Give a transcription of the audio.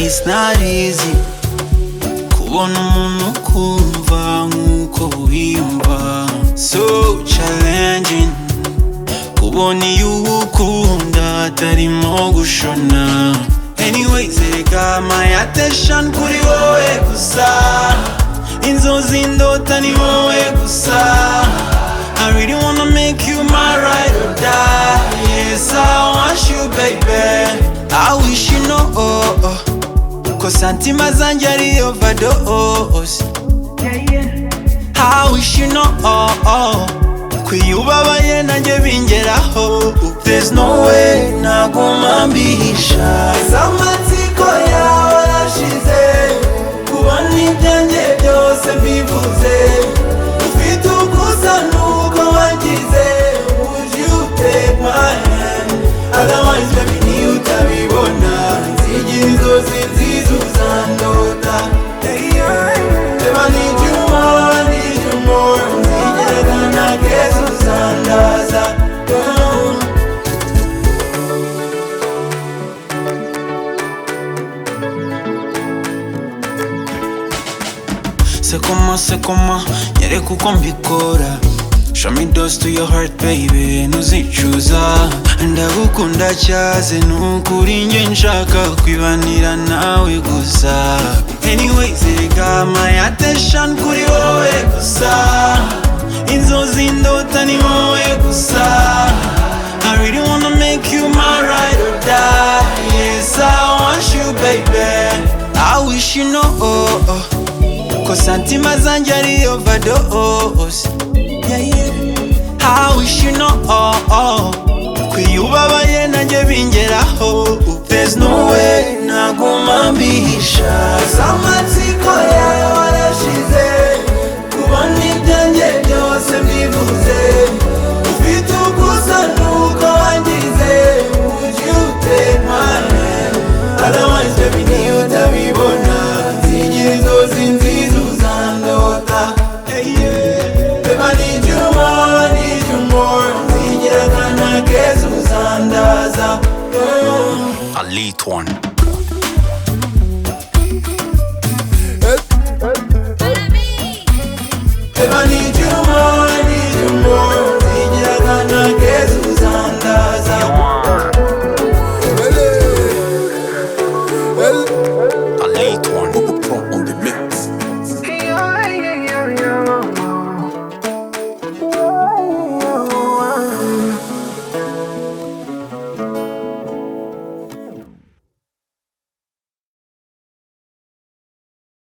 it's not easy kubona umuntu ukumva nk'uko wiyumva so challenging kubona iyo uwukunda atarimo gushona anyways reka my attention kuri wowe gusa inzozi ndota ni wowe gusa I really wanna make you my ride or die Yes I want you baby I wish you know oh, oh. Ko santima zanjye ari overdose I wish you know oh, oh. Kwiyubabaye nanjye bingeraho There's no way naguma mbihisha Zamatsiko yawe arashize Kubona ibyanjye byose mbivuze Ufite ukusa nuko wagize Would you take my hand Otherwise baby niyo utabibona Nzigira inzozi nziza uzandota Hey, yeah. Babe, I need you more, I need you more Nzigera ntanageze uzandaza Oh. sekoma sekoma nyereka uko mbikora show me those to your heart baby ntuzicuza ndagukunda cyaze nukuri njye nshaka kwibanira nawe gusa anyways reka my attention kuri wowe gusa inzozi ndota ni wowe gusa I really wanna make you my ride or die Yes, I want you, baby I wish you know oh, oh. Ko santima zanjye ari overdose yeah, yeah. I wish you know oh, oh. Kwiyubabaye nanjye bingeraho There's no way naguma mbihisha Zamatsiko yawe arashize Kubona ibyanjye byose mbivuze Ufite ukusa nuko wangize Would you take my hand Otherwise baby niyo utabibona Nzigira inzozi nziza uzandota Hey, yeah. Babe I need you more, I need you more Nzigira akana keza uzandaza Yeah. A late one.